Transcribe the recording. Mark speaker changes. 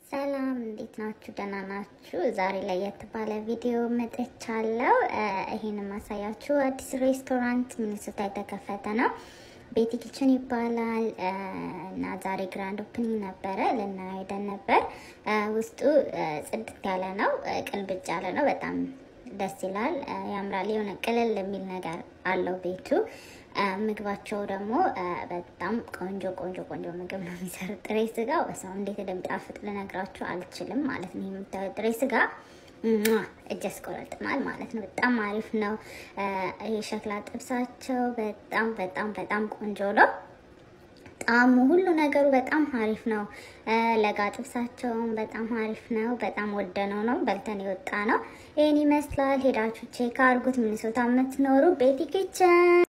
Speaker 1: ሰላም እንዴት ናችሁ? ደህና ናችሁ? ዛሬ ለየት ባለ ቪዲዮ መጥቻለሁ። ይሄን ማሳያችሁ አዲስ ሬስቶራንት ሚኒሶታ የተከፈተ ነው። ቤቲ ኪችን ይባላል እና ዛሬ ግራንድ ኦፕኒንግ ነበረ። ልናየው ሄደን ነበር። ውስጡ ጽድት ያለ ነው፣ ቅልብጭ ያለ ነው። በጣም ደስ ይላል፣ ያምራል። የሆነ ቅልል የሚል ነገር አለው ቤቱ። ምግባቸው ደግሞ በጣም ቆንጆ ቆንጆ ቆንጆ ምግብ ነው የሚሰሩት። ጥሬ ስጋ ሰው እንዴት እንደሚጣፍጥ ልነግራችሁ አልችልም ማለት ነው። የምታዩት ጥሬ ስጋ እጅ ያስቆረጥማል ማለት ነው። በጣም አሪፍ ነው። የሸክላ ጥብሳቸው በጣም በጣም በጣም ቆንጆ ነው። ጣዕሙ ሁሉ ነገሩ በጣም አሪፍ ነው። ለጋ ጥብሳቸውን በጣም አሪፍ ነው። በጣም ወደነው ነው በልተን የወጣ ነው። ይህን ይመስላል። ሄዳችሁ ቼክ አድርጉት። ሚኒሶታ የምትኖሩ ቤቲ ኪችን